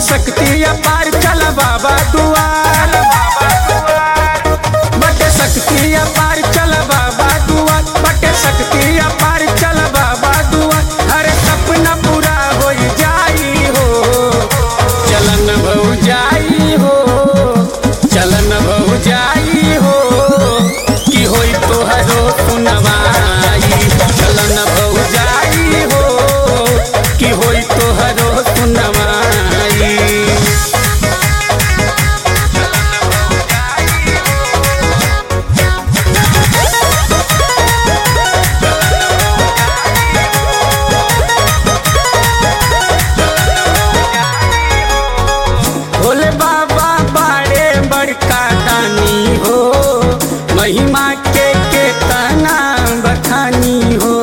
शक्ति अपार चल बाबा दुआर बटे शक्ति अपार चल बाबा दुआर बटे शक्ति अपार चल बाबा दुआर हर सपना पूरा हो जाई हो चलन भऊ जाई हो चलन भऊ जाई हो कि होई तोहरो सुनवाई चलन भऊ जाई हो कि होई तोहरो सुनवाई भोले बाबा बाड़े बड़का दानी हो महिमा के के तना बखानी हो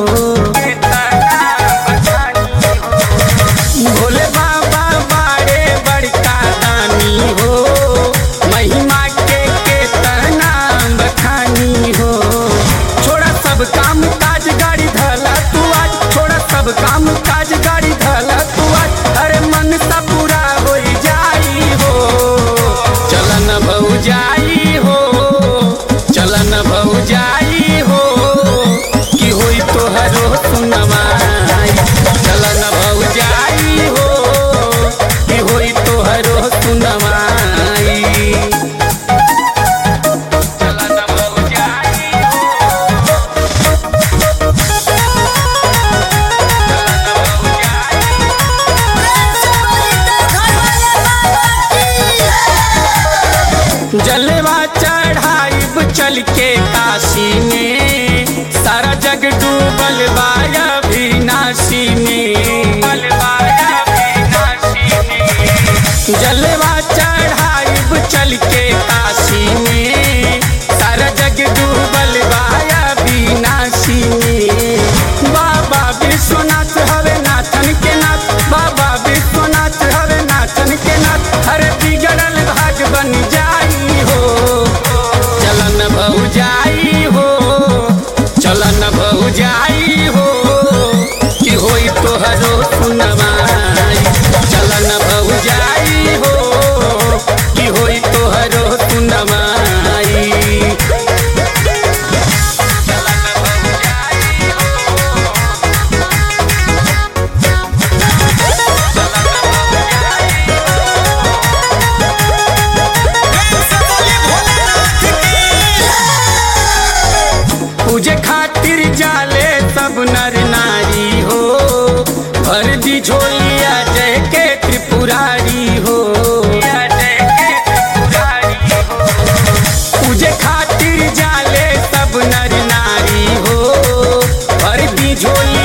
भोले बाबा बाड़े बड़का दानी हो महिमा के के तना बखानी हो छोड़ा सब काम काज गाड़ी धला तू आज छोड़ा सब काम काज गाड़ी धला तू आज अरे मन सा पूरा हो जाई हो चलन भऊ जाई हो चलन भऊ जाई हो कि होई तोहरो सुनवाई चलन भऊ जाई हो कि होई तोहरो सुनवाई चलन भऊ जाई जलवा चढ़ाइब चल के काशी में सारा जग डूबल बाया विनाशी में जलवा चढ़ाइब चल के काशी में सारा जग डूबल बाया विनाशी में बाबा विश्वनाथ हवे नाथन के नाथ बाबा विश्वनाथ हवे नाथन के नाथ हरे बिगड़ल भाग बन जाई हो चलन भऊ जाई हो चलन भऊ जाई हो कि होई तोहरो सुनवाई चलन भऊ जाई हो कि होई तोहरो सुनवाई पूजे खातिर जाले सब नर नारी हो भर दी झोलिया जय के त्रिपुरारी हो पूजे खातिर जाले सब नर नारी हो भर दी झोलिया